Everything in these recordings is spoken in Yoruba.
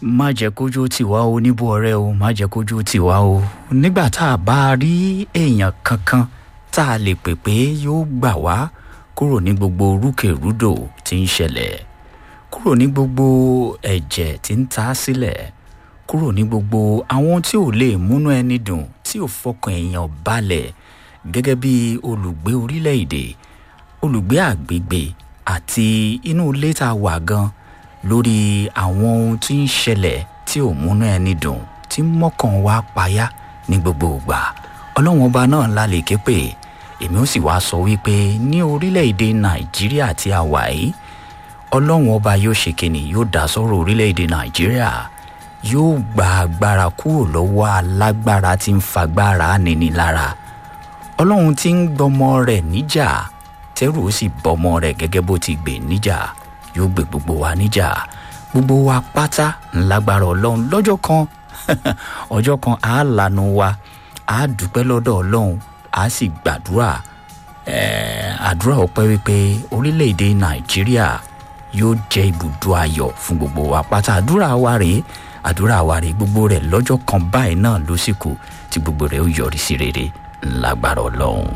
má jẹ́ kójú tiwa o níbo ọ̀rẹ́ o má jẹ́ kójú tiwa o nígbà tá a bá rí èèyàn kankan tá a lè pè pé yóò gbà wá kúrò ní gbogbo rúkèrúdò tí ń ṣẹlẹ̀ kúrò ní gbogbo ẹ̀jẹ̀ tí ń ta sílẹ̀ kúrò ní gbogbo àwọn tí ò lè múnú ẹni dùn tí ò fọkàn èèyàn balẹ̀ gẹ́gẹ́ bí olùgbé orílẹ̀-èdè olùgbé àgbègbè àti inú ilé tá a wà gan lórí àwọn ohun tí ń ṣẹlẹ̀ tí ò múnú ẹni dùn tí mọ́kàn wá payá ní gbogbo ìgbà ọlọ́run ọba náà la lè ké pè èmi ó sì wá sọ wípé ní orílẹ̀-èdè nàìjíríà tí a wà yìí ọlọ́run ọba yóò ṣe kíni yóò dá sọ́rọ̀ orílẹ̀-èdè nàìjíríà yóò gba agbára kúrò lọ́wọ́ alágbára tí ń fagbára nini lára ọlọ́run tí ń gbọmọ rẹ̀ níjà tẹ́rù ó sì bọmọ rẹ̀ gẹ́gẹ́ bó ti gbè níjà yóò gbé gbogbo wa níjà gbogbo wa pátá ńlágbára ọlọ́run lọ́jọ́ kan ọjọ́ kan àá lanu wa àá dúpẹ́ lọ́dọ̀ ọlọ́run àá sì gbàdúrà àdúrà ọpẹ́ wípé orílẹ̀-èdè nàìjíríà yóò jẹ́ ibùdó ayọ̀ fún gbogbo wa pátá àdúrà wa rèé àdúrà wa rèé gbogbo rẹ̀ lọ́jọ́ kan báyìí náà ló sì kù tí gbogbo rẹ̀ ó yọrí sí rere ńlágbára ọlọ́run.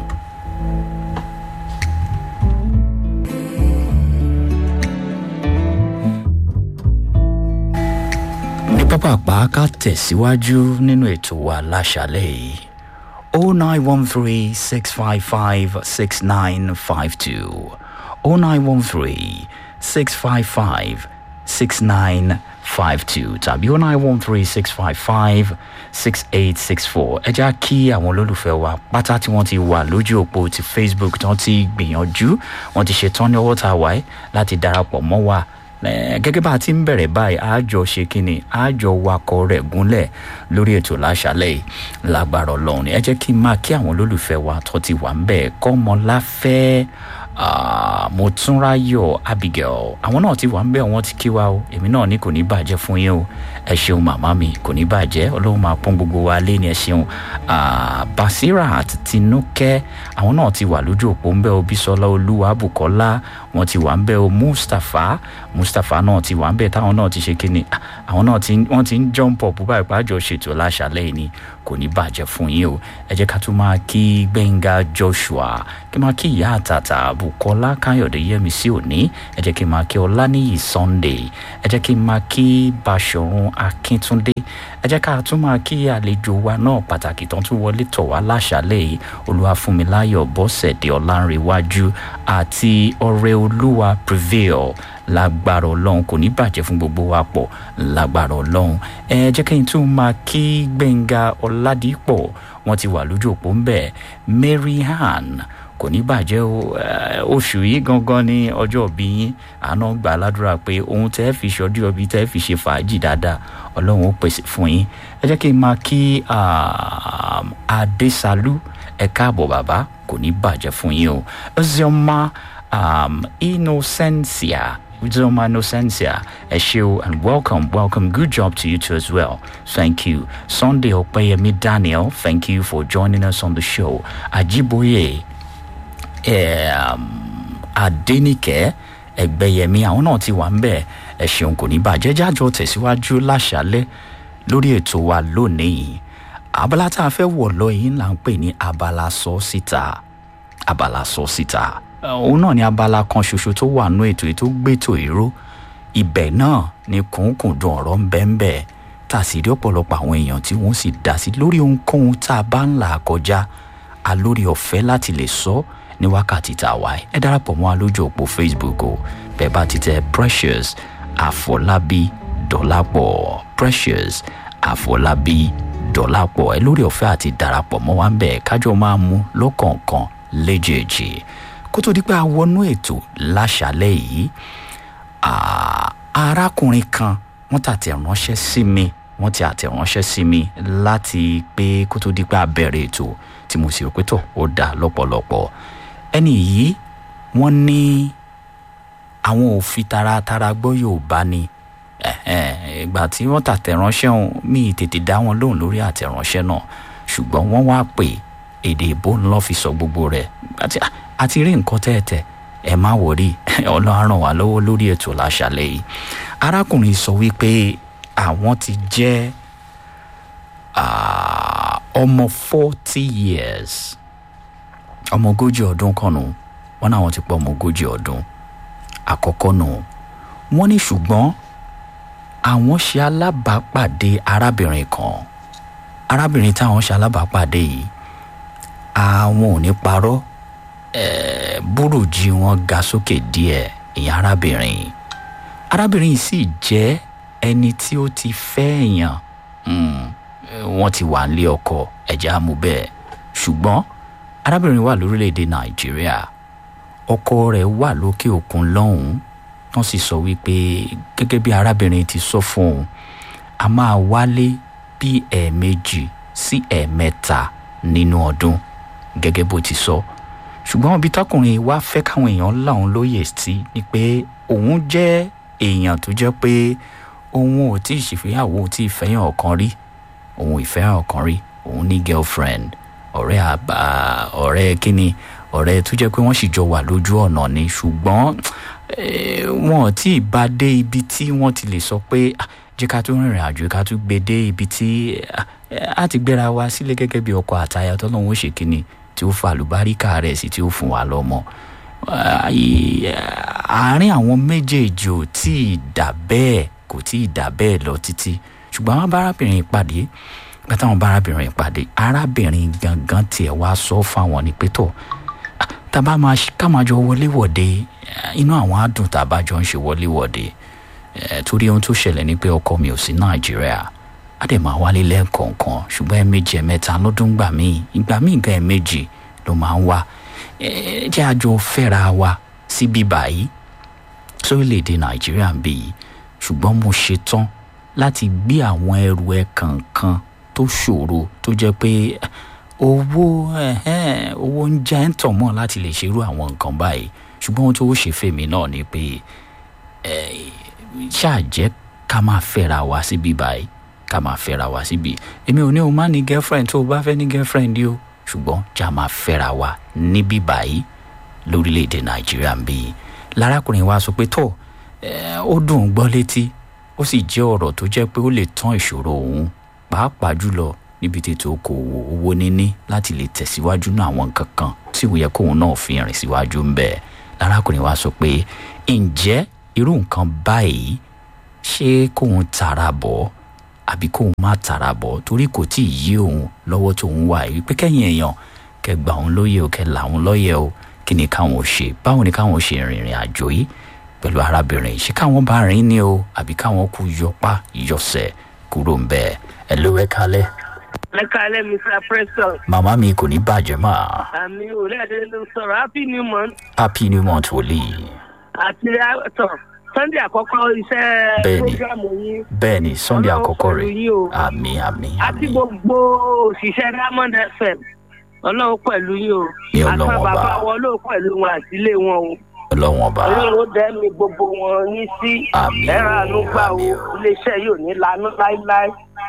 ní pápápá ká tẹ̀síwájú nínú ètò wa láṣálẹ̀ yìí o nine one three six five five six nine five two o nine one three six five five six nine five two tàbí o nine one three six five five six eight six four ẹ já kí àwọn olólùfẹ́ wa pátá tí wọ́n ti wà lójú òpó ti facebook tí wọ́n ti gbìyànjú wọ́n ti ṣetán ní ọwọ́ tá a wáyé láti darapọ̀ mọ́ wa gẹ́gẹ́ bá a ti ń bẹ̀rẹ̀ báyìí àjọ ṣe kínni àjọ wakọ̀ rẹ̀ gúnlẹ̀ lórí ètò láṣálẹ̀ yìí lágbára ọlọ́run ẹ jẹ́ kí n máa kí àwọn olólùfẹ́ wa tó ti wà ń bẹ̀ kọ́mọláfẹ́ mọ̀túnráyọ̀ abigail àwọn náà ti wà ń bẹ̀ wọ́n ti kí wa o èmi náà ní kò ní bàjẹ́ fún yín o ẹ ṣeun màmá mi kò ní bàjẹ́ ọlọ́run máa pọ́n gbogbo wa lé ní ẹ ṣeun basira àti tinúkẹ́ àwọn náà ti wà lójú òpó ń bẹ́ o bísọ́lá olúwa bùkọ́lá wọ́n ti wà ń bẹ́ o mustapha mustapha náà ti wà ń bẹ́ táwọn náà ti ṣe kíni àwọn náà ti wọ́n ti ń jump up báyìí pàjọ ṣètò láṣálẹ̀ yìí ni kò ní bàjẹ́ fún yín o ẹ jẹ́ ká tún máa kí gbẹ̀ngà joshua kí máa kí ìyá àtàtà bukola káyọ̀dé yẹmísí òní ẹ jẹ́ kí n máa kí ọláníyì sunday ẹ jẹ́ kí n máa kí báṣọ̀run akíntúndé ẹ jẹ́ ká tún máa kí àlejò wa náà pàtàkì tán tún wọlé tọ̀ wá láṣálẹ̀ yìí olúwàfúnmiláyọ̀ bọ́sẹ̀dé ọ̀làǹrẹ̀wájú àti ọ̀rẹ́ olúwa prevail lágbára ọlọ́run kò ní bàjẹ́ fún gbogbo wa pọ̀ lágbára ọlọ́run ẹ jẹ́ kí n tún máa kí gbẹ̀ngà ọ̀làdìpọ̀ wọ́n ti wà lójú òpó ń bẹ̀ mary han kò ní bàjẹ́ o oṣù yìí gangan ní ọjọ́ òbí yín àná gbà ládùúrà pé ohun tẹ́ fi ṣọdí ọbí tẹ́ fi ṣe fàájì dáadáa ọlọ́run ó pèsè fún yín ẹ jẹ́ kí n máa kí adéṣalú ẹ káàbọ̀ bàbá kò ní bàjẹ́ fún yín o ọ̀zọ́mà innocencia Uzoma Nocencia, Eshio, and welcome, welcome. Good job to you too as well. Thank you. Sunday Opeyemi Daniel, thank you for joining us on the show. Ajiboye, um, Adenike, Ẹgbẹ́yẹmí, àwọn náà ti wà ń bẹ̀. Ẹ ṣeun kò ní bàjẹ́ jájọ tẹ̀síwájú láṣálẹ́ lórí ètò wa lónìí. Abala tá a fẹ́ wọ̀ lọ yìí là ń pè ní abala sọ síta. Abala sọ síta òun náà ni abala kan ṣoṣo tó wà nú ètò ètò gbètò èrò ibẹ̀ náà ni kùnkùndùn ọ̀rọ̀ ń bẹ́ ń bẹ́ tá a sì rí ọ̀pọ̀lọpọ̀ àwọn èèyàn tí wọ́n sì dá sí lórí ohunkóhun tá a bá ń là kọjá a lórí ọ̀fẹ́ láti lè sọ ní wákàtí tá a wà ẹ darapọ̀ mọ́ a lójú òpó facebook o bẹ́ẹ̀ bá ti tẹ precious àfọlábí dọ́làpọ̀ precious àfọlábí dọ́làpọ̀ ẹ lórí ọ̀fẹ́ àti darapọ̀ mọ́ wa ń bẹ̀ kájọ máa mú lọ́kọ̀ọ̀kan léjèèjì kó tó di pé a wọnú ètò láṣálẹ̀ yìí arákùnrin kan wọ́n tàtẹ̀ ránṣẹ́ sí mi wọ́n ti àtẹ̀ránṣẹ́ sí mi láti pé kó tó di pé a bẹ̀rẹ̀ ètò tí mo sì rò pé tó ó dà lọ́pọ̀lọpọ̀ ẹni yìí wọ́n ní àwọn ò fi taratara gbọ́ yorùbá ni ìgbà tí wọ́n tàtẹ̀ránṣẹ́ òun mi tètè dá wọn lóhùn lórí àtẹ̀ránṣẹ́ náà ṣùgbọ́n wọ́n wá pè èdè ìbò ńlọ fi sọ gbogbo rẹ̀ àti rí nǹkan tẹ́ẹ̀tẹ́ ẹ má wọrí ọlọ́run ràn wá lọ́wọ́ lórí ètò láṣálẹ̀ yìí arákùnrin sọ wípé àwọn ti jẹ́ ah, ọmọ forty years ọmọ ogójì ọdún kan nù wọn náà wọn ti pọ ọmọ ogójì ọdún àkọ́kọ́ nù wọ́n ní ṣùgbọ́n àwọn ṣe alábàápàdé arábìnrin kan arábìnrin táwọn ṣe alábàápàdé yìí àwọn ò ní parọ́ eh, búrùjí wọn ga sókè díẹ̀ ìyẹn arábìnrin yìí arábìnrin yìí sì jẹ́ ẹni tí ó ti fẹ́ èèyàn mm, eh, wọ́n ti wà nílé ọkọ ẹ̀já mú bẹ́ẹ̀ ṣùgbọ́n arábìnrin wà lórílẹ̀‐èdè nàìjíríà ọkọ rẹ̀ wà lókè òkun lọ́hùn-ún wọ́n sì sọ wípé gẹ́gẹ́ bí arábìnrin ti sọ fún òun a máa wálé bí ẹ̀ẹ̀mejì sí ẹ̀ẹ̀mẹ́ta nínú ọdún gẹ́gẹ́ bó ti sọ ṣùgbọ́n ibi tọkùnrin wá fẹ́ káwọn èèyàn láwọn lóye sí ni pé òun jẹ́ èèyàn tó jẹ́ pé òun ò tí ì ṣèféyàwó ò tí ì fẹ́yàn ọ̀kan rí òun ìfẹ́yàn ọ̀kan rí òun ní girlfriend ọ̀rẹ́ àbá ọ̀rẹ́ kínní ọ̀rẹ́ tó jẹ́ pé wọ́n sì jọ wà lójú ọ̀nà ni ṣùgbọ́n eh, wọn ò tí ì bá dé ibi tí wọ́n ti lè sọ pé "Ah, jẹ́ ká tún rìnrìn àjò ká tún gbé dé ibi tí ah, eh, a ti gbéra wa sílé gẹ́gẹ́ bí ọkọ àtaya tọ́lọ́hún ó ṣe kínní tí ó fa àlùbáríkà rẹ̀ sí tí ó fún wa lọ́mọ Ah, i- àárín àwọn méjèèjì ò tí ì dà bẹ́ẹ̀ kò tí ì dà bẹ́ẹ̀ lọ títí ṣùgbọ́n àwọn bárábìnrin ìpàdé nígbà táwọn bárábìnrin ìpàdé arábìnrin gangan tiẹ̀ wá sọ fáwọn ní pétọ́ tàbá máa ṣe- ká máa jọ wọléwọ̀de eh, inú àwọn àdùn tàbá jọ ń ṣe wọléwọ̀de Eh, torí ohun tó ṣẹlẹ̀ ni pé ọkọ mi ò sí nàìjíríà á dẹ̀ máa wálé lẹ́ẹ̀kọ̀ọ̀kan ṣùgbọ́n ẹ̀ẹ̀mejì ẹ̀mẹ́ta lọ́dún gbà míì ìgbà míì gan ẹ̀ẹ̀mejì ló máa ń wá Eh, jẹ́ àjọ fẹ́ra wa síbí báyìí sórílẹ̀‐èdè nàìjíríà ń bì yìí ṣùgbọ́n mo ṣetán láti gbé àwọn ẹrù ẹ kankan tó ṣòro tó jẹ́ pé owó ẹ̀hẹ́n, owó ń jẹ́ ń tàn mọ́ láti lè ṣerú àwọn nǹkan báyìí ṣùgbọ́n ohun tó ṣe fèmí náà ni pé ṣáà jẹ́ ká máa fẹ́ra wa síbí báyìí ká máa fẹ́ra wa síbí èmi ò ní o má ní girlfriend tó o bá fẹ́ ní girlfriend yìí o ṣùgbọ́n já máa fẹ́ra wa níbí báyìí lórílẹ̀‐èdè nàìjíríà ń bí i lárákùnrin wa sọ pé tó ẹ, ó dùn ún gbọ́ létí ó sì jẹ́ ọ̀rọ̀ tó jẹ́ pé ó lè tán ìṣòro òun pàápàá jùlọ níbi tètè okòwò owó níní láti lè tẹ̀síwájú náà àwọn nǹkan kan tí ó yẹ kóun náà fi rìn síwájú ń bẹ̀ lárákùnrin wa sọ pé ǹjẹ́ irú nǹkan báyìí ṣé kóun tara bọ̀ àbí kóun má tara bọ̀ torí kò tí ì yí òun lọ́wọ́ tóun wà yìí pé kẹ́yìn èèyàn kẹ́ gbà òun lóye o kẹ́ là òun lọ́yẹ̀ o kí ni káwọn ò ṣe báwo ni káwọn ò ṣe rìnrìn àjò yìí pẹ̀lú arábìnrin yìí ṣé káwọn bá rìn ní o àbí káwọn kú yọpá yọsẹ̀ kúrò ń bẹ́ẹ̀ ẹ ló ẹ kalẹ̀ ẹ kálẹ̀ mr preston màmá mi kò ní bàjẹ́ mà àmì òlẹ́ẹ̀dẹ́ ló sọ̀rọ̀ happy new month happy new month wòlíì àti àtọ̀ sunday àkọ́kọ́ iṣẹ́ Bẹ́ẹ̀ni. program yín bẹ́ẹ̀ ni sunday Ọlọ́run àkọ́kọ́ pẹ̀lú rẹ̀ yín o. àmì àmì àti àmì gbogbo òṣìṣẹ́ diamond fm ọlọ́run pẹ̀lú yín o Ní Ọlọ́run àti ọba. bàbá wọn ló pẹ̀lú wọn àtìlé wọn o ọlọ́wọ́n ọba ọlọ́run ó dẹ́mi gbogbo wọn ní sí Àmín o, ẹ̀rọ àánú gbà o àmín o. iléeṣẹ́ yóò ní lanú láíláí.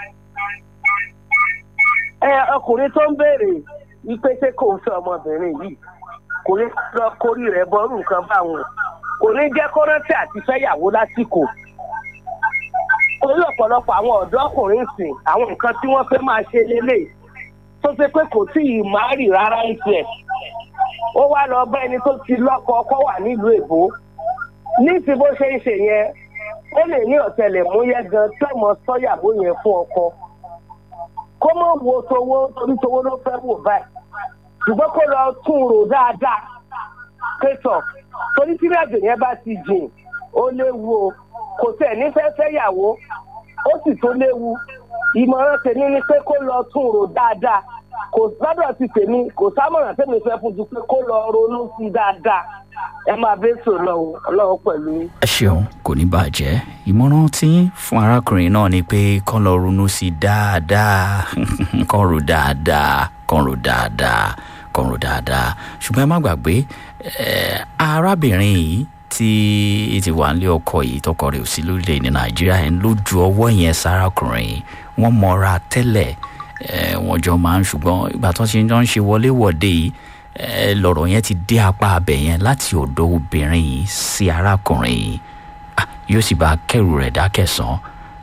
ẹ ọkùnrin tó ń béèrè wípé ṣé kò ń fẹ́ ọmọbìnrin yìí kò ní lọ kórì rẹ̀ bọ́rù nǹkan báwọn kò ní jẹ́ kó rántí àti fẹ́yàwó lásìkò orí ọ̀pọ̀lọpọ̀ àwọn ọ̀dọ́ ọkùnrin sìn àwọn nǹkan tí wọ́n fẹ́ máa ṣe lélẹ̀ tó ṣe pé kò tí ì máa rì rárá ń tiẹ̀ ó wá lọ bá ẹni tó ti lọ́kọ ọkọ wà nílùú èbó ní ti bó ṣe ń ṣe yẹn ó lè ní ọ̀tẹlẹ̀múyẹ́ gan tó mọ sọ́yàwó yẹn fún ọkọ kó mọ̀ wo towó torí towó ló fẹ́ wò báyìí ṣùgbọ́n kó lọ tún rò dáadáa pẹ̀tọ̀ torí tí ìrìnàjò yẹn bá ti jìn ó léwu o kò tẹ̀ ní fẹ́ fẹ́yàwó ó sì tó léwu ìmọ̀ràn tèmi ni pé kó lọ tún rò dáadáa kò lọ́dọ̀ ti tèmi kò sámọ̀ràn tèmi fẹ́ fún ju pé kó lọ ronú sí i dáadáa ẹ máa bẹ́ sọ lọ́wọ́ ọlọ́wọ́ pẹ̀lú yín. ẹ ṣeun kò ní bàjẹ́ ìmọ̀ràn tí fún arákùnrin náà ni pé kán lọ ronú sí i dáadáa kán rò dáadáa kán rò dáadáa kán rò dáadáa ṣùgbọ́n ẹ má gbàgbé eh, arábìnrin yìí tí ti wà nílé ọkọ yìí tọkọ rẹ̀ ò sí lórílẹ̀ ní nàìjíríà yẹn ló ju ọwọ́ yẹn sárákùnrin yìí wọ́n mọra tẹ́lẹ̀ eh, wọ́n jọ máa ń ṣùgbọ́n ìgbà tó ṣe ń jọ ń ṣe wọléwọ̀de yìí eh, lọ̀rọ̀ yẹn ti dé apá abẹ yẹn láti ọ̀dọ̀ obìnrin yìí sí arákùnrin yìí Ah, yóò sì bá kẹrù rẹ̀ dákẹ̀sán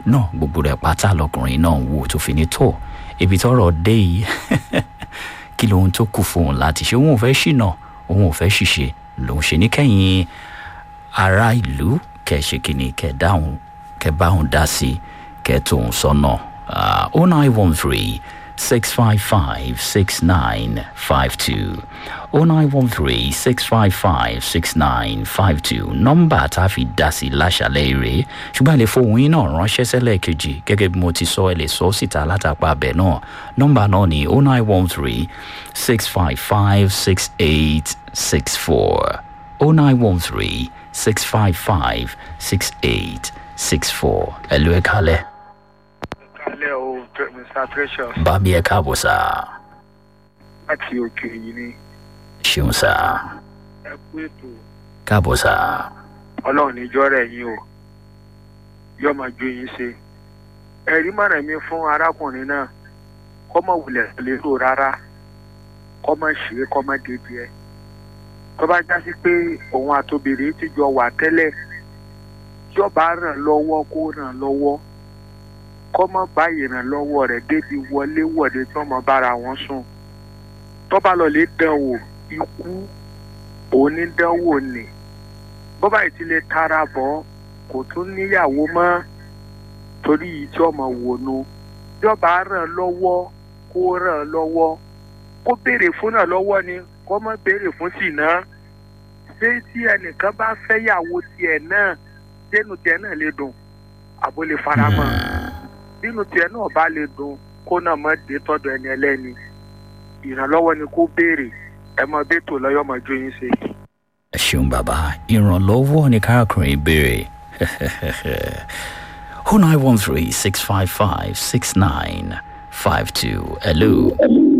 náà gbogbo rẹ̀ pátá lọkùnrin náà ń wò tó fi ní tó ibi tọ́rọ̀ dé yìí kí lóhun tó kù fóun láti ṣe òun ò fẹ́ ṣìnà òun ò fẹ́ ṣìṣe lòun ṣe ní kẹ́yìn ará ìlú kẹ́ ṣe kìíní kẹ́ dáhùn kẹ́ báhùn dá sí kẹ́ tóun sọ́nà oh nine one three six five five six nine five two oh nine one three six five five six nine five two nọ́mbà tá a fi dá sí láṣàlẹ̀ rèé ṣùgbọ́n ẹ lè fohùn yín náà ránṣẹ́ sẹ́lẹ̀ kejì gẹ́gẹ́ bí mo ti sọ ẹ lè sọ síta látàpá abẹ náà nọ́mbà náà ní oh nine one three six five five six eight six four oh nine one three six five five six eight six four ẹ ló ẹ kálẹ̀. Kálẹ̀ o, Mr. Precious, bá mi ẹ káàbọ̀ sá láti òkè yìí ni ṣeun sá ẹ kú ètò káàbọ̀ sá ọlọ́run níjọ́ rẹ̀ yín o yóò máa ju yín ṣe. Ẹ̀rí mọ̀ràn mi fún arákùnrin náà kọ́ mọ̀ wulẹ̀ lérò rárá kọ́ mọ̀ ṣe é kọ́ mọ̀ débi ẹ̀. Tó bá já sí pé òun àtòbìnrin ti jọ wà tẹ́lẹ̀ tí ọba ràn lọ́wọ́ kó ràn lọ́wọ́ kọ́ mọ̀ bá ìrànlọ́wọ́ rẹ̀ débi wọlé wọ̀de tí wọ́n mọ̀ bára wọn sùn. Tó bá lọ lè dán wò ikú onídánwò ni bọ́bá yìí ti lè tara bọ̀ kò tún níyàwó mọ́ torí yìí tí ọmọ wò nu jọba ràn lọ́wọ́ kó ràn lọ́wọ́ kó béèrè fún náà lọ́wọ́ ni kó má béèrè fún sí náà ṣé tí ẹnìkan bá fẹ́yàwó tiẹ̀ náà dénú tiẹ̀ náà lè dùn àbó lè fara mọ́ nínú tiẹ̀ náà bá lè dùn kó náà má dé tọ́dọ̀ ẹni ẹlẹ́ni ìrànlọ́wọ́ ni kó béèrè ẹ mọ bẹ́tò lọ́yọ́ mọ jó yín ṣe. ẹ ṣeun bàbá ìrànlọ́wọ́ ni káàkiri béèrè oh nine one three six five five six nine five two hello.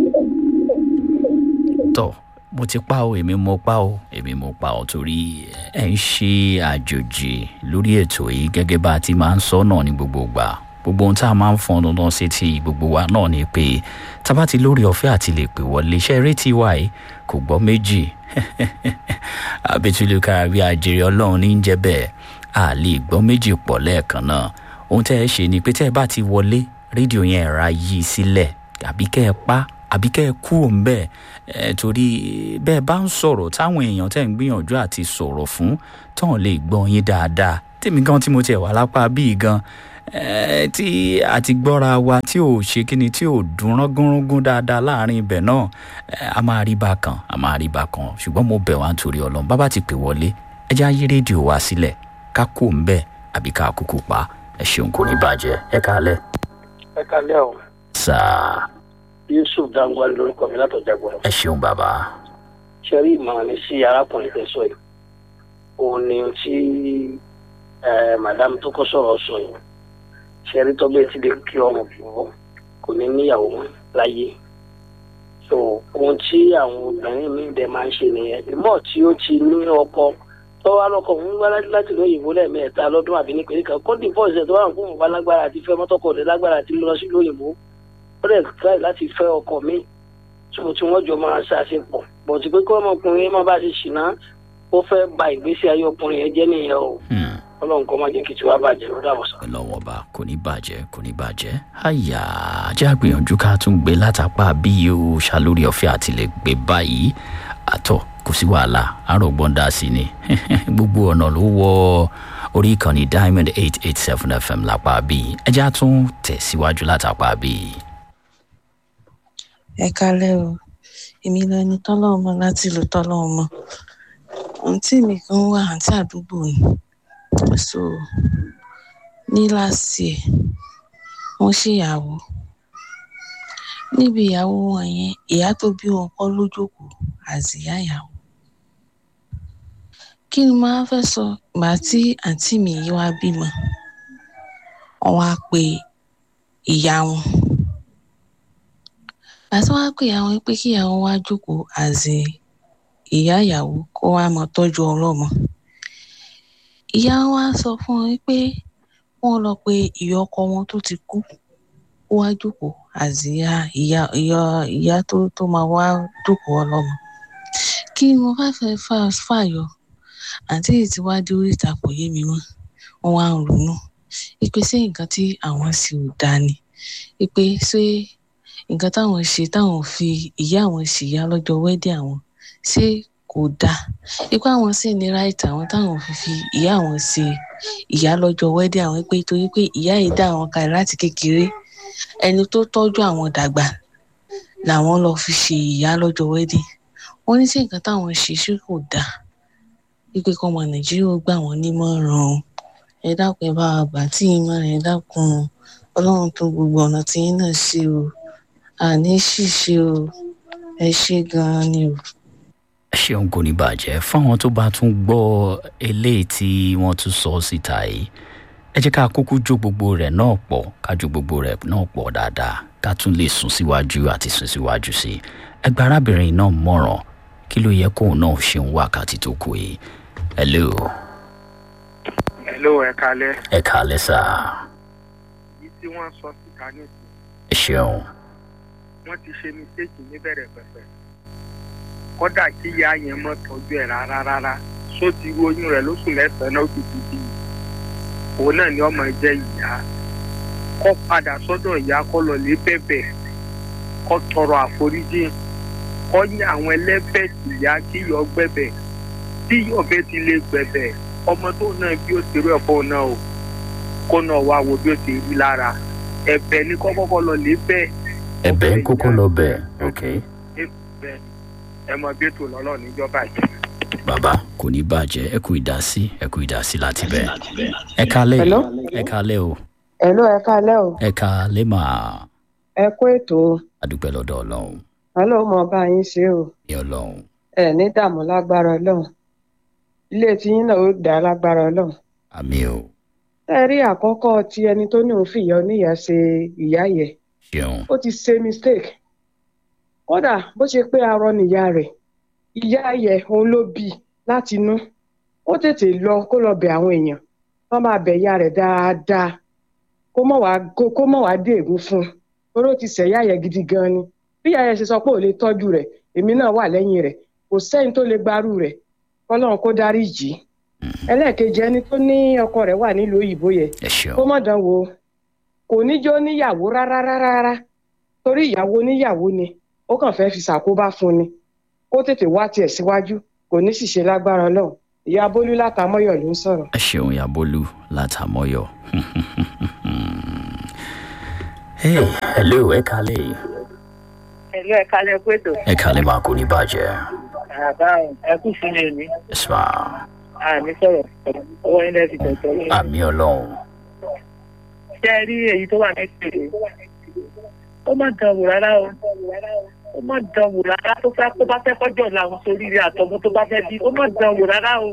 tọ́ mo ti pa o èmi mo pa o èmi mo pa o torí ẹ ń ṣe àjòjì lórí ètò yìí gẹ́gẹ́ bá a ti máa ń sọ náà ní gbogbo gbà gbogbo ohun tá a máa ń fọn dandan sí ti gbogbo wa náà ni pé tá a bá ti lórí ọ̀fẹ́ àti lè pè wọlé iṣẹ́ rétí wa yìí kò gbọ́ méjì àbẹ̀túlùkà bí àjèrè ọlọ́run ní í jẹ́ bẹ́ẹ̀ a lè gbọ́ méjì pọ̀ lẹ́ẹ̀kan náà ohun tẹ́ ẹ ṣe ni pé tẹ́ ẹ bá ti wọlé rédíò yẹn ẹ̀ra yí sílẹ̀ àbí kẹ́ ẹ pa àbí kẹ́ ẹ kúrò ń bẹ́ẹ̀ ẹ torí bẹ́ẹ̀ bá ń sọ̀rọ̀ táwọn èèyàn tẹ́ ń gbìyànjú àti sọ̀rọ̀ fún tán lè gbọ́ yín dáadáa tèmi gan tí mo tiẹ̀ wà lápá bíi gan ẹ tí àti gbọ́ra wa tí ò ṣe kíni tí ò dún rángúnrángún dáadáa láàrin ibẹ̀ náà ẹ, a máa rí bákan a máa rí bákan ṣùgbọ́n mo bẹ̀ wá nítorí ọlọ́run bábà ti pè wọlé ẹ já yí rédíò wa sílẹ̀ ká kó ń bẹ̀ àbí ká kúkú pa ẹ ṣeun kò ní bàjẹ́ ẹ kálẹ̀ ẹ kalẹ́ o sáà yusuf dangwale lórúkọ mi látọjà gbọdọ ẹ ṣeun bàbá ṣe rí ìmọ̀ràn mi sí arákùnrin tẹ sọ yìí òun ni ohun tí eh, madam tó kọ́ sọ̀rọ̀ sọ yìí ṣe rí tọ́gbẹ́ tí lè kí ọmọ bọ̀ kò ní níyàwó mọ́ láyé so ohun tí àwọn obìnrin mi dẹ̀ máa ń ṣe nìyẹn ìmọ̀ tí ó ti ní ọkọ tó wá lọ́kọ ń wá láti lóyìnbó lẹ́ẹ̀mẹ́ta lọ́dún àbí nípínlẹ̀ kan kó dìbò ìṣẹ̀ tó wà fún òun bá lágbára àti fẹ́ mọ́tọ́kọ̀ rẹ̀ lágbára àti lọ sí lóyìnbó ó dẹ̀ try láti fẹ́ ọkọ mi tí mo tí wọ́n jọ máa ṣàṣepọ̀ bọ̀tí pé kí ọmọkùnrin má bá ṣe ṣìnà ó fẹ́ ba ìgbésí ayé ọkùnrin yẹn jẹ́ nìyẹn o Hmm. ọlọ́run kọ́ má jẹ́ kí tiwa bàjẹ́ ló dàbọ̀ sọ. lọ́wọ́ bá kò ní bàjẹ́ kò ní bàjẹ́ àyà ajá gbìyànjú ká tún gbé látàpá bí yóò ṣàlórí ọ̀fẹ́ àti lè gbé báyìí àtọ̀ kò sí wàhálà àrògbọ́n dá sí ni gbogbo ọ̀nà ló wọ orí ìkànnì diamond eight eight seven fm lápá bí ẹjá tún tẹ̀síwájú látàpá bí. ẹ kálẹ́ o èmi lẹni tọ́lọ́mọ láti ìlú tọ́lọ́mọ àǹtí mi kan wà àǹtí àdúgbò ni so ní láti ẹ̀ wọ́n ṣèyàwó níbi ìyàwó wọn yẹn ìyá tó bí wọn kọ́ ló jókòó àzìyá ìyàwó kí ni màá fẹ́ sọ ìgbà tí àǹtí mi yìí wá bímọ wọ́n wá pe ìyá wọn àti wọn á pè àwọn pé kí àwọn wá jókòó àzẹ ìyá ìyàwó kó wá mọ tọ́jú ọlọ́mọ ìyá wa sọ fún wọn pé wọ́n lọ pé ìyá ọkọ wọn tó ti kú kó wá jókòó àzìyá ìyá ìyá ìyá tó tó máa wá jókòó ọlọ́mọ kí ni mo fẹ́ fẹ́ fà fàyọ àǹtí yìí ti wá dé orí ìtàkùn yé mi mọ́ wọ́n wá ń ronú ipe ṣé nǹkan tí àwọn sì ò dáa ni ipe ṣé nǹkan táwọn ṣe táwọn fi ìyá àwọn ṣìyá lọ́jọ́ wẹ́dẹ̀ àwọn ṣé kò dáa ipe àwọn sì ní right àwọn táwọn fi fi ìyá àwọn ṣe ìyá lọ́jọ́ wẹ́dẹ̀ àwọn pé torí pé ìyá yìí dá àwọn kalẹ̀ láti kékeré ẹni tó tọ́jú àwọn dàgbà làwọn lọ fi ṣe ìyá lọ́jọ́ wẹ́dẹ̀ wọ́n ní sí nǹkan táwọn ṣe ṣé kò dáa wípé kọ́mọ nàìjíríà ó gbà wọ́n nímọ̀ràn o ẹ dákun ẹ bá wa gbà tí ìmọ̀ràn ẹ dákun o ọlọ́run tó gbogbo ọ̀nà tí yín náà ṣe o àní ṣìṣe o ẹ ṣe gan-an ni o. ṣeun kò ní bàjẹ́ fáwọn tó bá tún gbọ́ eléyìí tí wọ́n tún sọ síta yìí ẹ jẹ́ ká kúkú jó gbogbo rẹ̀ náà pọ̀ ká jó gbogbo rẹ̀ náà pọ̀ dáadáa ká tún lè sún síwájú àti sún síwájú sí i ẹgbẹ́ arábìnrin náà mọ̀ràn kí ló yẹ kóun náà ṣe ń wákàtí tó kù yìí hello hello ẹ kalẹ ẹ kàálẹ́ sá èyí tí wọn sọ síta nísìnyí ẹ ṣeun wọn ti ṣe mistake níbẹ̀rẹ̀ pẹ̀pẹ̀ kódà kí ìyá yẹn mọ́ tọ́jú ẹ̀ rárá rárá só ti ru oyún rẹ̀ lóṣù mẹ́sàn-án náà ó ti ti di òun náà ni ọmọ jẹ́ ìyá kó padà sọ́dọ̀ ìyá kó lọ lé bẹ̀bẹ̀ kó tọrọ àforíjì kó ní àwọn ẹlẹ́bẹ̀ tí ìyá kí yọ gbẹ̀bẹ̀ tí ọbẹ̀ ti lè gbẹ̀bẹ̀ ọmọ tó náà bí ó ti rú ẹ̀fọ́ náà o kó náà wá wo bí ó ti rí lára ẹ̀bẹ̀ ni kó kọ́kọ́ lọ lé bẹ́ẹ̀ ẹbẹ ń kókó lọ bẹ ok bẹ́ẹ̀ ẹ mọ bí ètò lọ́lọ́ níjọba yìí. bàbá kò ní bàjẹ́ ẹ kú ìdásí ẹ kú ìdásí láti bẹ ẹ kálẹ̀ Hello? ẹ kálẹ̀ o Hello, ẹ káalẹ́ o. ẹ kálẹ̀ mà Ẹ kú ètò o. adúpẹ́ lọ́dọ̀ ọlọ́run Ọlọ́run mọ bá yín ṣe o. ní ọlọ́run Ẹ ní dààmú lágbára Ọlọ́run. Ilé tiyín náà ó dá lágbára Ọlọ́run. àmì o Ẹ rí àkọ́kọ́ ti ẹni tó ní òun fìyà oníyà ṣe ìyá yẹ. ṣeun Ó ti ṣe mistake. Kódà bó ṣe pé arọ nìyá rẹ̀. Ìyá yẹ òun ló bí i láti inú. Ó tètè lọ kó lọ bẹ̀ àwọn èèyàn. Wọ́n máa bẹ̀ ìyá rẹ̀ dáadáa. Kó mọ̀ wá kó- kó mọ̀ wá dé ègún fún un. Torí ó ti ṣẹ̀yà yẹ gidi gan ni. Bí ìyá yẹ ṣe sọ pé ò lè tọ́jú rẹ̀, èmi náà wà lẹ́yìn rẹ̀. Kò sẹ́ni tó lè gbarú rẹ̀. Kọ́lọ́run kó dárí jì í. Ẹlẹ́ẹ̀kejì ẹni tó ní ọkọ rẹ̀ wà nílùú òyìnbó yẹ ẹ ṣeun kó mọ̀ dán wò kò ní jó níyàwó rárá rárá rárá torí ìyàwó níyàwó ni ó kàn fẹ́ fi ṣàkóbá fún ni kó tètè wá tiẹ̀ síwájú kò ní sì ṣe lágbára ọlọ́run ìyá bólú látàmọ́yọ̀ ló ń sọ̀rọ̀. ẹ ṣeun yabolú látàmọ́yọ̀ hey hello ẹ kálẹ̀ ẹ̀lú ẹ̀ka lẹ́kọ́ ètò ẹ kálẹ̀ mà kò ní bàjẹ́ àbá ẹkú sílẹ̀ mi ẹ sà àmì sọ̀rọ̀ ọwọ́ ilẹ̀ ti tẹ̀tọ̀ yìí. àmì ọlọ́run ṣé ẹ rí èyí tó wà mẹ́tẹ̀ẹ̀rẹ̀ ó má dán wò rárá o ó má dán wò rárá tó fẹ́ tó bá fẹ́ kọjọ́ làwọn sórí rẹ̀ àtọmọ tó bá fẹ́ bí ó má dán wò rárá o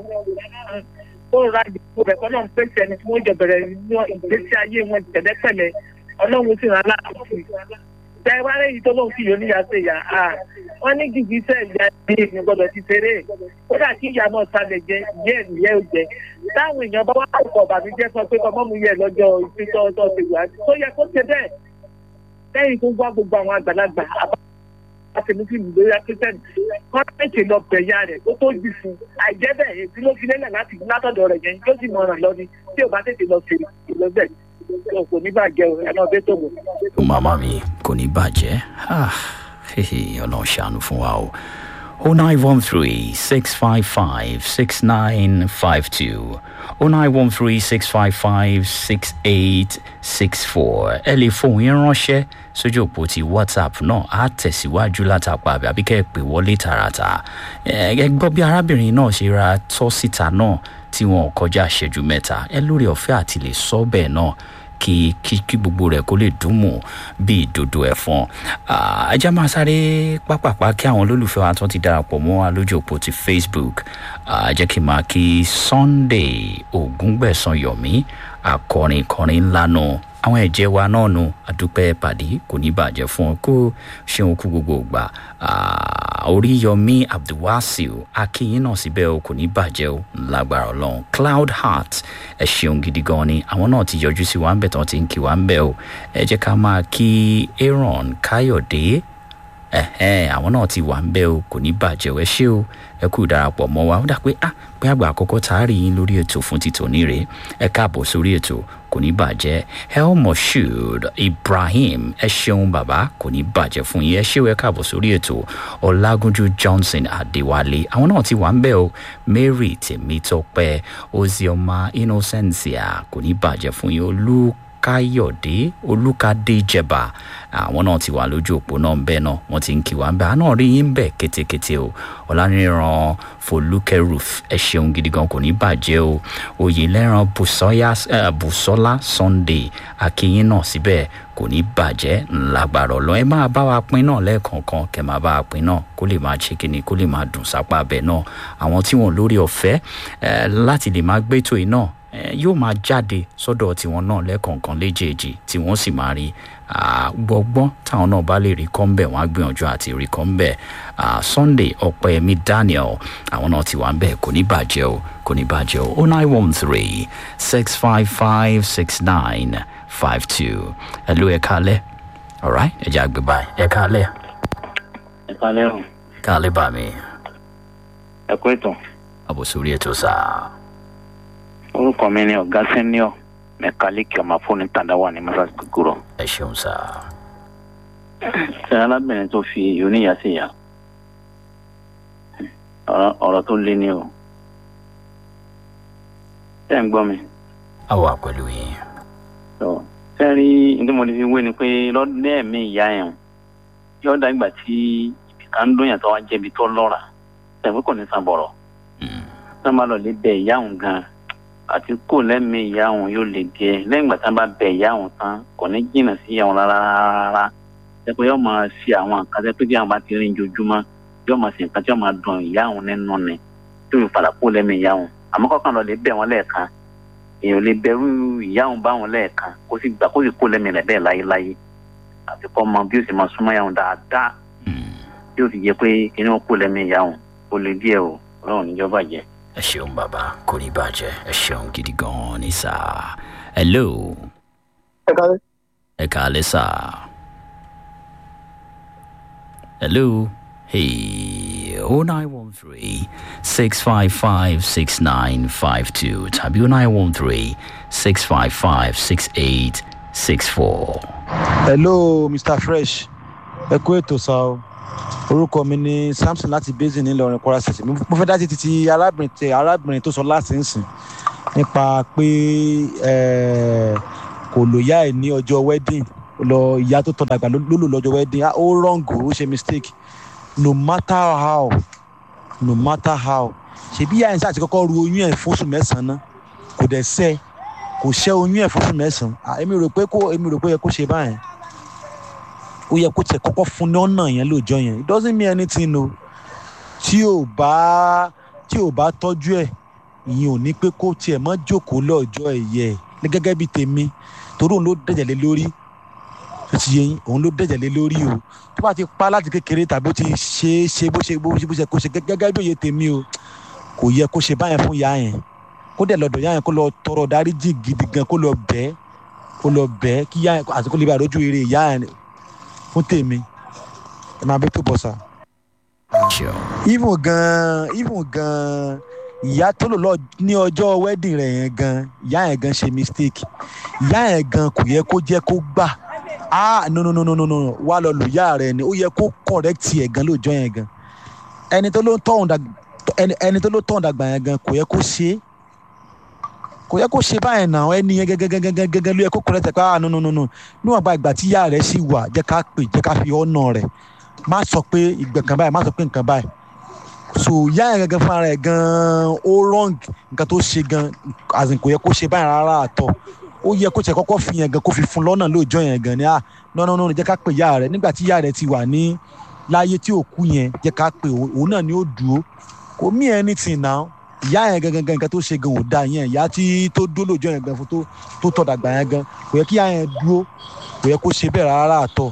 ó ra ìdìbò rẹ̀ kọ́ náà ń pèsè ẹni tí wọ́n jọ bẹ̀rẹ̀ ní ìgbésí ayé wọn tẹ̀lẹ́pẹ̀lẹ́ ọlọ́run sì rán láàbù sí i tẹ wá lẹ́yìn tó lóun sì yóò níyà sí ìyá a wọ́n ní gìgì sẹ́ ìyá ní ìpín gbọ́dọ̀ ti ṣeré kódà kí ìyá náà sálẹ̀ jẹ ìyẹ́ ìyẹ́ ò jẹ táwọn èèyàn bá wá kọ̀ bàmíjẹ́ sọ pé ọmọ mi yẹ lọ́jọ́ ìpínlẹ̀ ọjọ́ ti wà tó yẹ kó ṣe bẹ́ẹ̀ lẹ́yìn tó gbọ́ gbogbo àwọn àgbàlagbà àtẹnufíìmù lórí akíntẹ́nì kọ́ńtẹ́ǹtì lọ bẹ̀yà rẹ̀ kó tó jù fún àìjẹ́ bẹ́ẹ̀ èsì ló fi lélẹ̀ láti látọ̀dọ̀ rẹ̀ yẹn yóò sì mọ̀ràn lọ ni tí ò bá tètè lọ sí ìlọ́bẹ̀ kò ní bàjẹ́ o ẹ̀ náà bẹ́ẹ̀ tó wò. màmá mi kò ní bàjẹ́ Ah, hehe, ọlọ́run ṣàánú fún wa o. o nine one three six five five six nine five two o nine one three six five five six eight six four ẹ lè fohùn yín ránṣẹ́ sójú òpó ti whatsapp náà á tẹ̀síwájú látàpá àbí àbí kẹ́ ẹ pè wọlé tààràtà ẹ ẹ gbọ́ bí arábìnrin náà ṣe ra tọ́ síta náà tí wọn ò kọjá ìṣẹ́jú mẹ́ta ẹ lórí ọ̀fẹ́ àti lè sọ bẹ́ẹ̀ náà kí kí kí gbogbo rẹ̀ kó lè dùn mọ́ bí ìdodo ẹ̀fọn ajá máa sáré pápápá kí àwọn olólùfẹ́ wa tó ti darapọ̀ mọ́ wa lójú òpó ti facebook Ah, jẹ́ kí n máa kí sunday ògúngbẹ̀sán yọ̀mí akọrin kọrin ńlá nù àwọn ẹ̀jẹ̀ wa náà nù àdúpẹ́ pàdé kò ní bàjẹ́ fún ọ kó ṣeun kú gbogbo ìgbà Ah, oríyọmí abdulwasiu akínyìn náà síbẹ̀ o kò ní bàjẹ́ o lágbára ọlọ́run cloud heart ẹ ṣeun gidi gan ni àwọn náà ti yọjú sí wa ń bẹ̀ tán ti ń kí wa ń bẹ̀ o ẹ jẹ́ ká máa kí aaron káyọ̀dé ẹ̀hẹ́n àwọn náà ti wà ń bẹ́ o kò ní bàjẹ́ o ẹ ṣé o ẹ kú ìdarapọ̀ mọ́ wa ó dà pé ah pé àgbà àkọ́kọ́ tá a rí yín lórí ètò fún títòní rèé ẹ káàbọ̀ sórí ètò kò ní bàjẹ́ el moshood ibrahim ẹ ṣeun bàbá kò ní bàjẹ́ fún yín ẹ ṣé o ẹ káàbọ̀ sórí ètò ọlágúnjú johnson adéwálé àwọn náà ti wà ń bẹ́ o mary tèmítọ́pẹ́ ozioma innocentia kò ní bàjẹ́ fún yín olú káyọ̀dé olùkàdé jẹba àwọn náà ti wà lójú òpó náà bẹ́ẹ̀ náà wọ́n ti ń kí wa bẹ́ẹ̀ àná rí yín bẹ́ẹ̀ kétékété o ọ̀lànìràn folúkẹ́rùf ẹ ṣeun gidi gan kò ní bàjẹ́ o oyèlẹ́ràn bùsọ́lá sunday akínyín náà síbẹ̀ kò ní bàjẹ́ ńlágbára ọ̀lọ́ ẹ máa bá wa pín náà lẹ́ẹ̀kọ̀ọ̀kan kẹ máa bá wa pín náà kó lè máa ṣe kíni kó lè máa dùn sápá abẹ náà àwọn tí wọn lórí ọ̀fẹ́ láti lè máa gbétò yìí náà yóò máa jáde sọ́dọ̀ tiwọn náà lẹ́ẹ̀kọ̀ọ̀kan léjèèjì tí wọ́n sì máa rí gbọ́gbọ́n táwọn náà bá lè rí kọ́ńbẹ̀ wọ́n á gbìyànjú àti rí kọ́ńbẹ̀ sunday ọ̀pẹ̀yẹmí daniel àwọn náà ti wà ń bẹ̀ kò ní bàjẹ́ o kò ní bàjẹ́ o oh nine one three six five five six nine five two ẹ ló ẹ kálẹ̀ alright ẹ jẹ́ àgbẹ̀ báyìí ẹ kálẹ̀. ẹ kálẹ̀ o. kálẹ̀ bá mi. ẹ kú ètò. àbòsórí ètò sáà orúkọ mi ni ọ̀gá sẹ́niọ̀ mẹkáníìkì ọmọ fóònù tàdáwà ní masas kúkúrọ̀. ẹ ṣeun sá. ṣe alábìnrin tó fi oníyà sí ìyá ọ̀rọ̀ tó lé ní o. ṣé ń gbọ́ mi. a wà pẹ̀lú yín. ṣé rí ní mo lè fi wé ni pé lọ́dún ẹ̀mí ìyá ẹ̀ yóò dá ìgbà tí ibì kan ń dún yàtọ̀ wá jẹ́bi tó lọ́ra ṣe pé kò ní san bọ̀rọ̀. ṣé wọ́n bá lọ lé bẹ ìyá òun gan-an àti kò lẹ́mí ìyá òun yóò lè díẹ̀ lẹ́yìn ìgbà tí wọ́n bá bẹ ìyá òun tán kò ní jìnnà sí ìyá òun rárá rárá jẹ́ pé yóò máa ṣe àwọn nǹkan tẹ́ pé bí àwọn bá ti rìn jojúmọ́ yóò máa ṣe nǹkan tí yóò máa dùn ìyá òun nínú ni tó fi padà kó lẹ́mí ìyá òun àmọ́ kọ́kàn lọ lè bẹ̀ wọ́n lẹ́ẹ̀kan èèyàn lè bẹ̀rù ìyá òun bá wọn lẹ́ẹ̀kan kó sì gbà kó sì kó lẹ́mí rẹ̀ bẹ́ẹ̀ láyéláyé àti kọ́ mọ bí ó sì máa súnmọ́ ìyá òun dáadáa bí ó sì jẹ́ pé kí ni wọ́n kó lẹ́mí ìyá òun ó lè díẹ̀ o ọlọ́run níjọba jẹ́ ẹ ṣeun bàbá kò ní bàjẹ́ ẹ ṣeun gidi gan-an ní sáà hello. ẹ kálẹ̀. ẹ kálẹ̀ sáà. hello. hey oh nine one three six five five six nine five two tàbí oh nine one three six five five six eight six four. hello mr fresh ẹ kú ètò sá o orúkọ mi ni samson láti basin ńìlọrin kwara state mo fẹ́ dá títí ti arábìnrin tẹ arábìnrin tó sọ láti ń sìn nípa pé kò lóyà ẹ̀ ní ọjọ́ wedding lọ ìyá tó tọ́ dàgbà ló lò lọ́jọ́ wedding ó wrong ó ṣe mistake no matter how no matter how ṣebí ìyá ẹ̀ ń sáà ti kọ́kọ́ ru oyún ẹ̀ fóṣù mẹ́sàn-án kò dẹ̀ sẹ́ kò ṣẹ́ oyún ẹ̀ fóṣù mẹ́sàn-án èmi rò pé kó èmi rò pé ó yẹ kó ṣe báyẹn ó yẹ kó tẹ kọ́kọ́ fún ní ọ̀nà yẹn lóòjọ́ yẹn it doesn't mean anything o tí ò bá tí ò bá tọ́jú ẹ̀ ìyẹn ò ní pé kó tiẹ̀ mọ́ jókòó lọ́jọ́ ẹ̀yẹ ẹ̀ gẹ́gẹ́ bí tèmi torí òun ló dẹ̀jẹ̀ lé lórí tó ti yẹ yín òun ló dẹ̀jẹ̀ lé lórí o tó bá ti pa láti kékeré tàbí ó ti ṣe é ṣe bó ṣe bó ṣe kó ṣe gẹ́gẹ́ bí òye tèmi o kò yẹ kó ṣe báyẹn fún ìyá yẹn kó dẹ̀ lọ́dọ̀ ìyá yẹn kó lọ tọrọ dáríjì gidi gan kó lọ bẹ́ẹ̀ kó lọ bẹ́ẹ̀ kí ìyá yẹn àti kó lè bá àdójú eré ìyá yẹn fún tèmi ẹ máa bẹ tó bọ sa. even gan even gan ìyá tó lò lọ ní ọjọ́ wedding rẹ̀ yẹn gan ìyá yẹn gan ṣe mistake ìyá yẹn gan kò yẹ kó jẹ́ kó gbà ah no no no no no no wà lọ lò ìyá rẹ̀ ni ó yẹ kó correct ẹ̀ gan lóòjọ́ yẹn gan ẹni tó ló tọ̀hún dàgbà ẹni tó ló tọ̀hún dàgbà yẹn gan kò yẹ kó ṣe é kò yẹ kó ṣe báyẹn náà ẹni yẹn gẹgẹgẹgẹgẹ ló yẹ kó kọrẹ tẹ pé ah no no no no níwọ̀n gba ìgbà tí ìyá rẹ̀ sì wà jẹ́ ká pè jẹ́ ká fi ọ̀nà rẹ̀ má sọ pé ìgbẹ́ kan báyìí má sọ pé nǹkan báyìí so ìyá yẹn gẹ́gẹ́ fúnra rẹ̀ gan-an ó wrong nǹkan tó ṣe gan àzìn kò yẹ kó ṣe báyìí rárá àtọ̀ ó yẹ kó tẹ̀ kọ́kọ́ fi yẹn gan kó fi fún lọ́nà lóòjọ́ yẹn gan ni ah no no no jẹ́ ká pè ìyá rẹ̀ nígbà tí ìyá rẹ̀ ti wà ní láyé tí ò kú yẹn jẹ́ ká pè òun náà ni ó dúró kò mí anything now ìyá yẹn gangan nǹkan tó ṣe gan ò da yẹn ìyá tí tó dó lóòjọ́ yẹn gan fún tó tó tọ̀ dàgbà yẹn gan kò yẹ kí ìyá yẹn dúró kò yẹ kó ṣe bẹ́ẹ̀ rárá àtọ̀.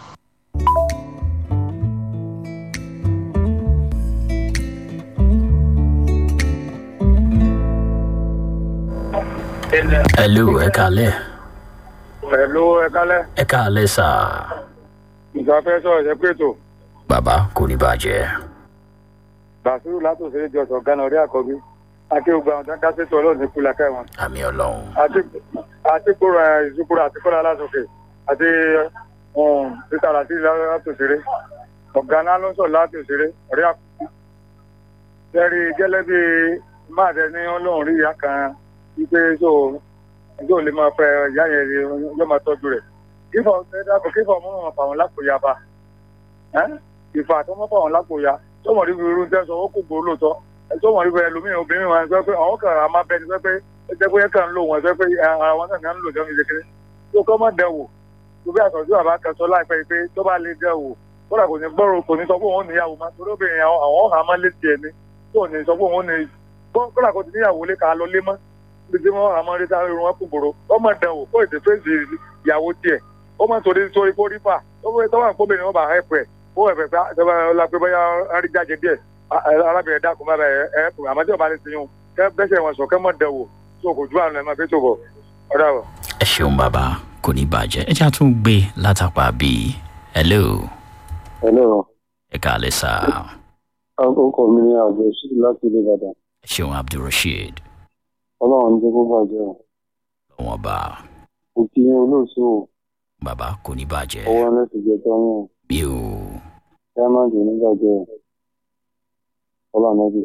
hello ẹ kálẹ̀ Hello, ẹ kálẹ̀. ẹ kálẹ̀ sà Ìgbà fẹ́ sọ̀rọ̀ ṣe pé tó. bàbá kò ní bàjẹ́. bàṣírù látòsílẹ̀ jọ̀sọ̀ gánà orí àkọ́bí akéwùgbà àwọn tó ń dá sétò ọlọ́run ní kúlẹ̀ kẹwọn àmì ọlọ́run. àti kóra ìzúkúrò àti kóra lásòkè àti títà láti látòsílẹ̀ ọ̀gá náà ló ń sọ̀ látòsílẹ̀ orí àkọ́bí. sẹ́rí gẹ́lẹ́ bí máa tẹ ní ọlọ́run rí ìyá kan wípé tó tó lè máa fẹ́ ìyá yẹn yóò máa tọ́jú rẹ̀ kífọ̀ ẹ̀dàpọ̀ kífọ̀ mọ́ wọn fà wọn lápò ya bá ìfà tó mọ́ fà wọn lápò ya tó mọ̀ níbi irú tẹ́sán ó kò gbòó lóòótọ́ tó mọ̀ níbi ẹlòmíràn obìnrin wọn sọ pé àwọn kan àmọ́ bẹ́ẹ̀ ni sọ pé ẹgbẹ́ pé kàn ń lò wọn sọ pé ara wọn náà ń lò jẹun ìdíkiri tó kọ́ mọ́ dẹ̀ wò tó bí àtọ̀jú àbá kan sọ láìpẹ́ pé tó bá lè dẹ̀ wò kódà kò ní gbọ́rọ̀ kò ní sọ pé òun níyàwó má torí obìnrin àwọn ọ̀hán má létí ẹni tó ní sọ pé òun ní kódà kò ti níyàwó lé ká lọ lé mọ́ bí tí wọ́n àmọ́ rí sáré wọn kúgbòrò ọmọ dẹ̀ wò kó ètè fèsì ìyàwó tiẹ̀ ó máa torí torí kó rí fà ó fẹ́ tọ́wọ́ àpò bẹ́ẹ̀ ni wọ́n bá hẹ́pù ẹ̀ ó ẹ̀fẹ̀ fẹ́ tọ́wọ́ ọlápẹ́ bóyá arí jáde díẹ̀ arábìnrin dákun bá bẹ̀ ẹ̀ ẹ̀pù àmọ́ tí ọba lè sèyún kẹ́ bẹ́sẹ̀ wọn sọ kẹ́ mọ̀ dẹ̀ wò tó kò ju àná ẹ̀ máa fi tó bọ̀ ọ̀dà wọ̀. ẹ ṣeun bàbá kò ní bàjẹ́ ẹ já tún gbé látàpá bíi hello. hello. ẹ káàlẹ́ sá. àkókò mi ni abdulrasheed láti ilé ìbàdàn. ẹ ṣeun abdulrasheed. ọlọ́run ní kó bàjẹ́ o. lọ́wọ́n bá. òkì yín olóòṣù o bàbá kò ní bàjẹ́. ọwọ́ lẹ́sìn jẹ tọ́yìn. bí o. diamond ní bàjẹ́ ọlọ́nàbí.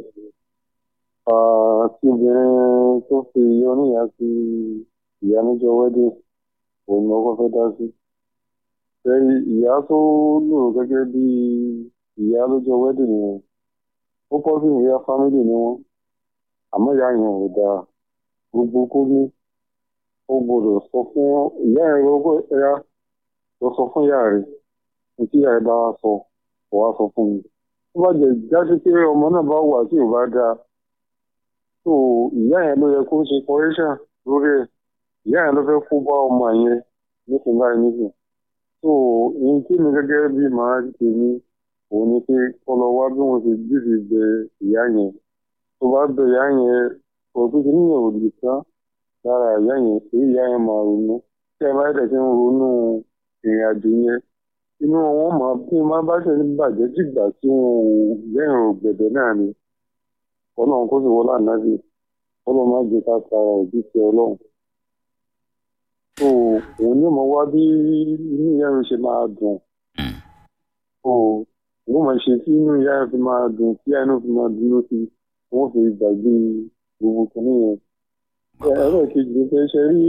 àti obìnrin tó fi oníyà sí ìyá níjọ wẹ́dẹ̀ òun ni ọkọ fẹ́ dá sí. sẹ́yìn ìyá tó lò gẹ́gẹ́ bí ìyá lọ́jọ́ wẹ́dẹ̀ yẹn ó kọ́ sí ìyá fámílì ni wọ́n àmọ́ ìyá yẹn ò dáa gbogbo kó ní ó gbọ́dọ̀ sọ fún ìyá ẹ gbogbo ẹyà lọ sọ fún ìyá rẹ ní tí ìyá ẹ bá wá sọ kò wá sọ fún mi tó bá jẹ jáde pé ọmọ náà bá wà tí ò bá dáa tó ìyá yẹn ló yẹ kó ṣe correction lórí ẹ ìyá yẹn ló fẹ́ kó bá ọmọ yẹn nísìnyí báyìí nísìnyí tó ní kí mi gẹ́gẹ́ bí màá tèmi òun ni pé kọlọ wá bí wọn ṣe dìde bẹ ìyá yẹn tó bá bẹ ìyá yẹn òtún ti níyẹn ò lè tán lára ìyá yẹn èyí ìyá yẹn máa ronú tí ẹ bá dẹ̀ ti ń ronú ìrìn àjò yẹn inú wọn máa bí wọn bá ṣe ní bàjẹ́ dìgbà tí wọn ò lẹ́yìn ògbẹ̀dẹ̀ náà ni ọlọ́run kó sì wọlé ànábì ọlọ́run má jẹ́ ká tara òbí ti ọlọ́run tó òun ní mo wá bí inú ìyá yẹn ṣe máa dùn tó òun máa ṣe tí inú ìyá yẹn fi máa dùn tí ìyá yẹn fi máa dùn lóṣù wọn fi gbàgbé gbogbo kìnìyẹn ẹ̀rọ kejì ni pé ṣe rí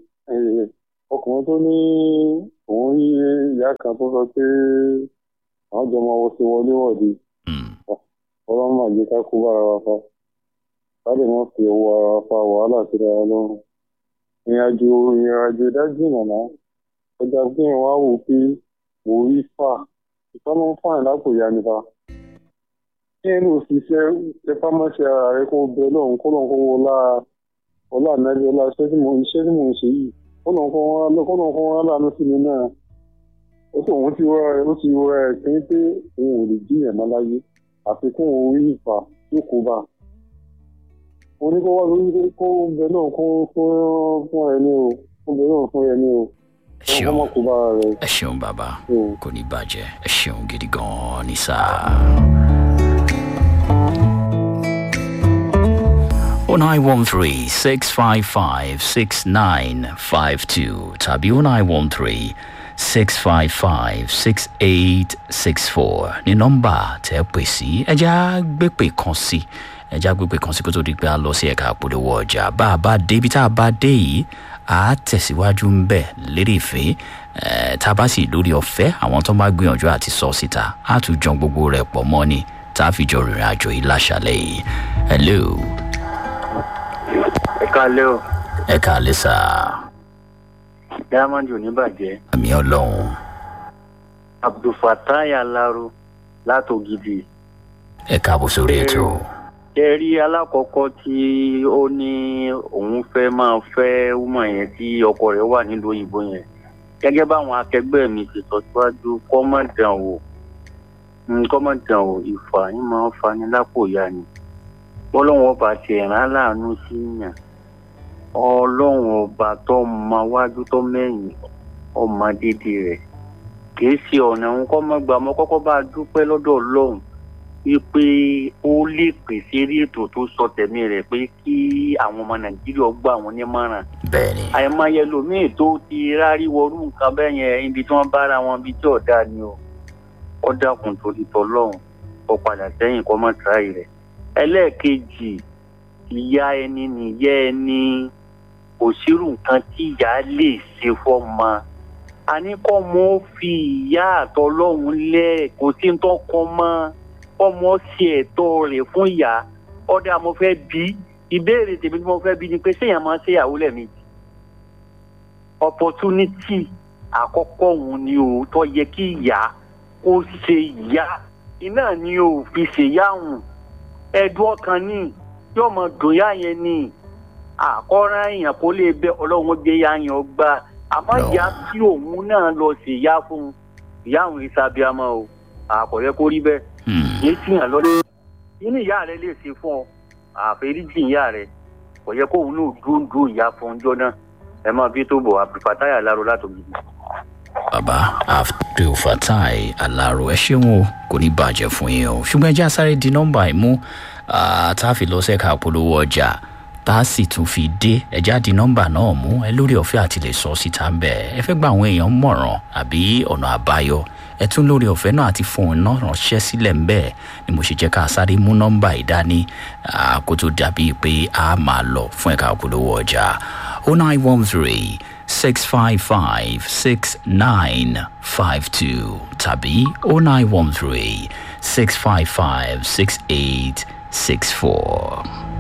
ọkùnrin tó ní òun rí ìyá kan tó sọ pé àwọn jọ máa wọṣẹ wọlé wọ̀de ọlọ́run máa jẹ́ ká kó bára wa fa láti má fi owó ara wa fa wàhálà síra wa lọ́rùn ìrìnàjò ìrìnàjò dájú nàná ọjà fún ìwà wò pé mo rí fà ìfọ́nà ń fàìn lápò ìyá nípa kí ẹni òṣìṣẹ́ tẹpámọ́ṣẹ́ ara rẹ kó bẹ lọ́run kó lọ́n kó wọlá ọlá ànábi ọlá iṣẹ́ tí mo iṣẹ́ tí mo ń ṣe yìí kọ́nà kan wọn kọ́nà kan wọn lánàá sí mi náà ó sì òun ti wọ́ra ó ti wọ́ra ẹ̀ pé pé òun ò lè jí ẹ̀ má láyé àfikún orí ìfà tó kó bá mo ní kó wá lórí kó bẹ náà kó fún fún ẹ ní o kó bẹ náà fún ẹ ní o ẹ ṣeun ẹ ṣeun bàbá kò ní bàjẹ́ ẹ ṣeun gidi gan-an ní sáà. 0913 655 6952 tàbí 0913 655 6864 ní nọ́mbà tẹ́ pè sí ẹja gbépè kan sí ẹja gbépè kan sí kó tó di pé a lọ sí ẹ̀ka àpolówó ọjà bá a bá dé ibi tá a bá dé yìí a tẹ̀síwájú ń bẹ̀ lérí ìfẹ́ tá a bá sì lórí ọ̀fẹ́ àwọn tó bá gbìyànjú àti sọ síta á tún jọ gbogbo rẹ̀ pọ̀ mọ́ ni tá a fi jọ rìnrìn àjò yìí láṣàlẹ̀ yìí hello ẹ káalẹ́ o. ẹ káalẹ́ sá. diamond ò ní bàjẹ́. àmì ọlọ́run. abdulfatai alaro látògidì. ẹ káàbọ̀ sórí ètò. ṣe rí alákọ̀ọ́kọ́ tí ó ní òun fẹ́ máa fẹ́ wúmọ̀ yẹn tí ọkọ rẹ̀ wà nílùú òyìnbó yẹn gẹ́gẹ́ báwọn akẹgbẹ́ mi ti sọ síwájú kọ́mọ̀dàn o kọ́mọ̀dàn o ìfà yín máa ń fani lápò ya ni ọlọ́run ọba ti ẹ̀rán láàánú sí yàn ọlọ́run ọba tó mọ wájú tó mẹ́yìn ọmọ dídì rẹ̀ kìí ṣe ọ̀nà òun kọ́ mọ́ gbà mọ́ kọ́kọ́ bá a dúpẹ́ lọ́dọ̀ ọlọ́run wípé ó lè pèsè rí ètò tó sọ tẹ̀mí rẹ̀ pé kí àwọn ọmọ nàìjíríà gbà wọn nímọ̀ràn bẹ́ẹ̀ni àìmọye lòmíì tó ti rárí wọrú nǹkan bẹ́ẹ̀ yẹn ibi tí wọ́n bára wọn ibi tí ọ̀dà ni o ó dákun torí tọlọ́run ó padà sẹ́yìn kọ́ mọ́ tíráì rẹ̀ ẹlẹ́ẹ̀kejì ìyá ẹni nìyá ẹni kò sírù nǹkan tí ìyá lè ṣe fọ́mọ àní kọ́ mọ́ ó fi ìyá àtọlọ́run lẹ̀ kò sí ń tọ́kọ mọ́ ọmọ ṣe ẹ̀tọ́ rẹ̀ fún ìyá ọ̀dà mo fẹ́ bí ìbéèrè tèmi tí mo fẹ́ bí ni pé séèyàn máa ń ṣèyàwó lẹ́ẹ̀mejì opportunity àkọ́kọ́ òun ni o tó yẹ kí ìyá kó ṣe ìyá iná ni o fi ṣèyáhùn ẹ̀dùn ọkàn ní yóò mọ dùn yá yẹn ní àkọ́rán èèyàn kó lè bẹ ọlọ́run gbé yá yẹn gbà àmọ́ ìyá tí òun náà lọ ṣèyá fún ìyá àwọn ìsàbíàmọ́ o àkọ́yẹ kó rí bẹ́ẹ̀ ní tìyàn lọ́dún inú ìyá rẹ lè ṣe fún ọ àfẹ́ríjì ìyá rẹ kò yẹ kóun náà dúró dúró ìyá fún ọjọ́ náà ẹ máa bí tó bọ̀ àbífàtáyà láró látòmí. bàbá abdulfatai alaro ẹ ṣeun o kò ní bàjẹ́ fún yín o ṣùgbọ́n ẹ jẹ́ àsáré di nọ́mbà ìmú tá a fi lọ sẹ́ka polówó ọjà tá a sì tún fi dé ẹ já di nọ́mbà náà mú ẹ lórí ọ̀fẹ́ àti lè sọ síta ń bẹ̀ ẹ fẹ́ gba àwọn èèyàn mọ̀ràn àbí ọ̀nà àbáyọ ẹ tún lórí ọ̀fẹ́ náà àti fóun náà ránṣẹ́ sílẹ̀ ń bẹ́ẹ̀ ni mo ṣe jẹ́ ká sáré mú nọ́mbà ìdání kó tó dàbí pé a máa lọ fún ẹ̀ka polówó ọjà o nine one three six five five six nine five two tàbí o nine one three six five five six eight six four.